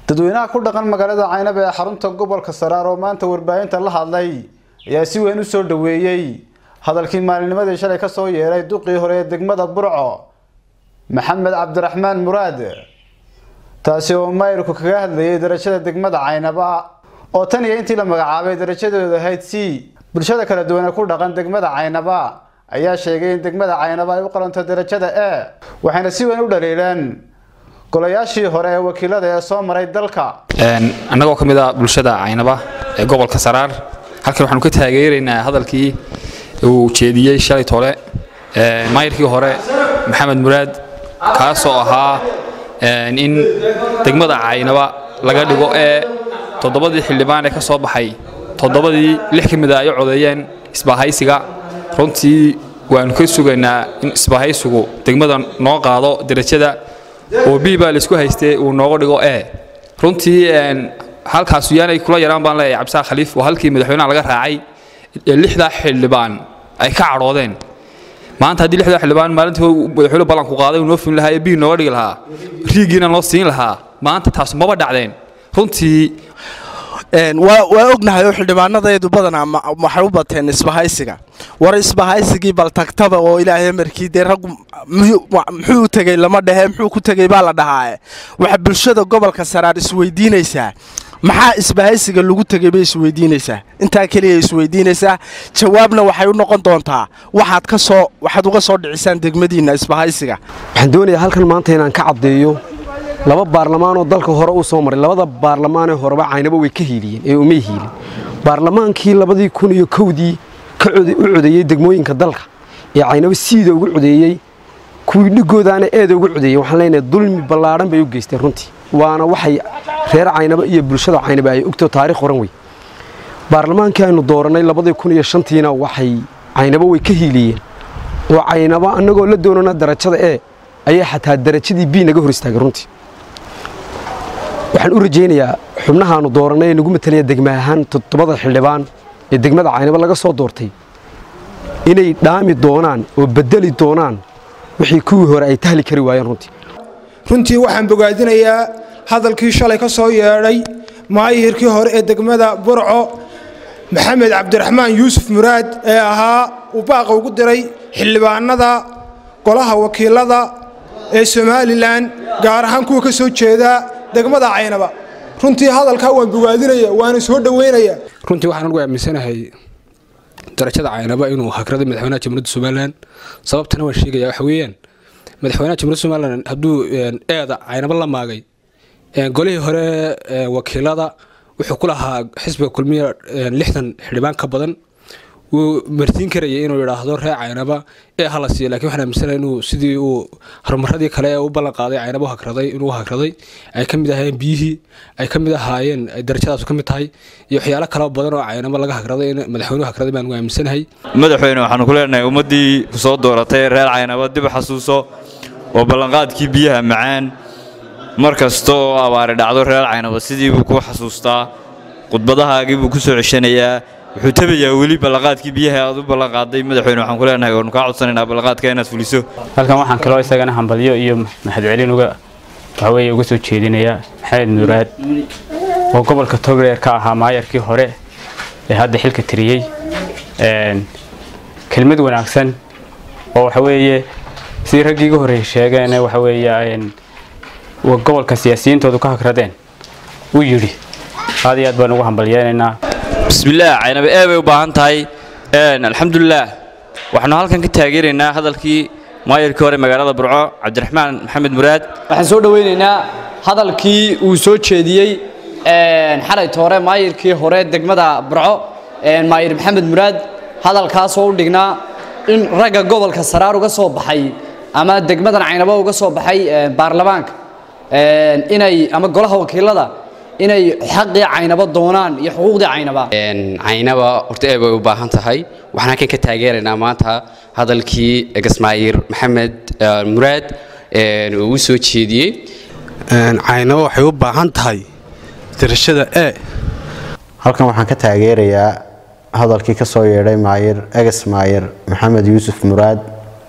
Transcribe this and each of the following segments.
dadweynaha ku dhaqan magaalada caynab ee xarunta gobolka saraar oo maanta warbaahinta la hadlay ayaa si weyn u soo dhaweeyey hadalkii maalinnimadii shalay ka soo yeeray duqii hore ee degmada burco maxamed cabdiraxmaan muraad taasi oo mayrku kaga hadlayay darajada degmada caynaba oo tan iyo intii la magacaabay darajadooda ahayd c bulshada kala duwan ee ku dhaqan degmada caynaba ayaa sheegay in degmada caynaba ay u qalanto darajada e waxayna si weyn u dhaliileen golayaashii hore ee wakiilada ee soo maray dalka annagoo ka mid ah bulshada caynaba ee gobolka saraar halkan waxaanu ka taageeraynaa hadalkii uu jeediyey shalay tole maayirkii hore maxamed muraad kaasoo ahaa in degmada caynaba laga dhigo ee toddobadii xildhibaan ee ka soo baxay toddobadii lix ka mid a ay codeeyeen isbaahaysiga runtii waanu ka sugaynaa in isbaahaysigu degmada noo qaado darajada oo b baa laisku haystay uu nooga dhigo e runtii halkaas yaanay kula yaraan baan leeyahay cabdisaaq khaliif oo halkii madaxweynaha laga raacay ee lixdaa xildhibaan ay ka cadhoodeen maanta haddii lixdaa xildhibaan maalintii madaxweyne ballanku qaaday uu noo fulin lahaa ee b nooga dhigi lahaa riigiina loo siin lahaa maanta taas maba dhacdeen runtii waa ognahay oo xildhibaanadeedu badanaa waxay u bateen isbahaysiga war isbahaysigii bal tagtaba oo ilaahay markii dee raggu muxuu u tegey lama dhehe muxuu ku tegey baa la dhahaaye waxa bulshada gobolka saraar isweydiinaysaa maxaa isbahaysiga lagu tegay bay isweydiinaysaa intaa keliya isweydiinaysaa jawaabna waxay u noqon doontaa waxaad ka soo waxaad uga soo dhicisaan degmadiinna isbahaysiga waxaan doonayaa halkan maanta inaan ka caddeeyo laba baarlamaan oo dalka hore u soo maray labada baarlamaanee horeba caynaba way ka hiiliyeen ee umay hiilin baarlamaankii labadii kun iyo kowdii u codeeyey degmooyinka dalka ee caynaba siida ugu codeeyey kuwii dhigoodaana eeda ugu codeeyey waxaan leenahay dulmi ballaadhan bay u geysteen runtii waana waxay reer caynaba iyo bulshada caynaba ay ogto taarikh horan wey baarlamaankii aynu doorannay labadii kun iyo shantiina waxay caynaba way ka hiiliyeen oo caynaba annagoo la doonana darajada e ayaa xataa darajadii b naga hor istaagay runtii waxaan u rajaynayaa xubnahaanu doorannay ee nagu matalaya degma ahaan toddobada xildhibaan ee degmada caynaba laga soo doortay inay dhaami doonaan oo bedeli doonaan wixii kuwii hore ay tahli kari waayeen runtii runtii waxaan bogaadinayaa hadalkii shalay ka soo yeedhay maayirkii hore ee degmada burco maxamed cabdiraxmaan yuusuf muraad ee ahaa uu baaqa ugu diray xildhibaanada golaha wakiilada ee somalilan gaar ahaan kuwa ka soo jeeda degmada caynaba runtii hadalkaa waan bogaadinaya waana soo dhoweynaya runtii waxaan ugu aaminsanahay darajada caynaba inuu hakraday madaxweynaha jamhuuriyadda somalilan sababtana waan sheegaya waxa weeyaan madaxweynaha jamhuuriyadda somalilan hadduu eeda caynaba la maagay golihii hore wakiilada wuxuu ku lahaa xisbiga kulmiya lixdan xildhibaan ka badan wuu martiin karayay inuu yidhaahdo ree caynaba ee hala siiyo lakin waxaan aaminsanahay inuu sidii uu horumaradii kale ee u ballan qaaday caynaba u hakraday inuu hakraday ay ka mid ahaayeen biyihii ay ka mid ahaayeen darajadaas ka mid tahay iyo waxyaalo kale badan oo caynaba laga hakraday in madaxweynuhu hakraday baan aaminsanahay madaxweyne waxaanu ku leenahay ummaddii ku soo dooratay reer caynaba dib xasuuso oo ballanqaadkii biyaha macaan mar kasta oo abaari dhacdo reer caynaba sidii buu ku xasuustaa khudbadahaagii buu ku soo ceshanayaa wuxuu tabayaa weli ballanqaadkii biyaha aad u ballanqaaday madaxweyne waxaan ku leenahay waanu kaa codsanaynaa ballanqaadka inaad fuliso halkan waxaan kaloo isagana hambalyo iyo mahadcelin uga waxaweeye uga soo jeedinayaa maxamed muraad oo gobolka togreer ka ahaa maayarkii hore ee hadda xilka tiriyey kelmad wanaagsan oo waxaweeye sidii raggii iga horreeyey sheegeen waxa weeye gobolka siyaasiyiintoodu ka hagradeen uu yidhi aad iyo aad baan ugu hambalyeenaynaa bismillaah caynaba ee bay u baahan tahay alxamdulilaah waxaanu halkan ka taageeraynaa hadalkii maayarkii hore magaalada burco cabdiraxmaan maxamed muraad waxaan soo dhoweynaynaa hadalkii uu soo jeediyey xalayta hore maayirkii hore degmada burco maayir maxamed muraad hadalkaasoo u dhignaa in ragga gobolka saraar uga soo baxay ama degmadan caynabo uga soo baxay baarlamaanka inay ama golaha wakiilada inay xaqii caynaba doonaan iyo xuquuqdii caynaba caynaba horta ee bay u baahan tahay waxaan halkan ka taageeraynaa maanta hadalkii gasmaayir maxamed muraad uu u soo jeediyey caynaba waxay u baahan tahay darashada e halkan waxaan ka taageerayaa hadalkii ka soo yeedhay maayir eges maayir maxamed yuusuf muraad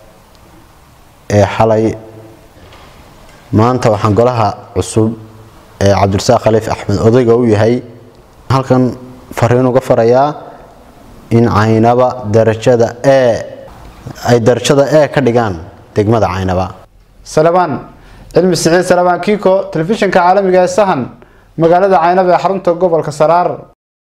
ee xalay maanta waxaan golaha cusub ee cabdirasaaq khaliif axmed odayga u yahay halkan fariin uga farayaa in caynaba darajada e ay darajada e ka dhigaan degmada caynaba salabaan cilmi siciid salabaan kiiko telefishinka caalamiga ee sahan magaalada caynaba ee xarunta gobolka saraar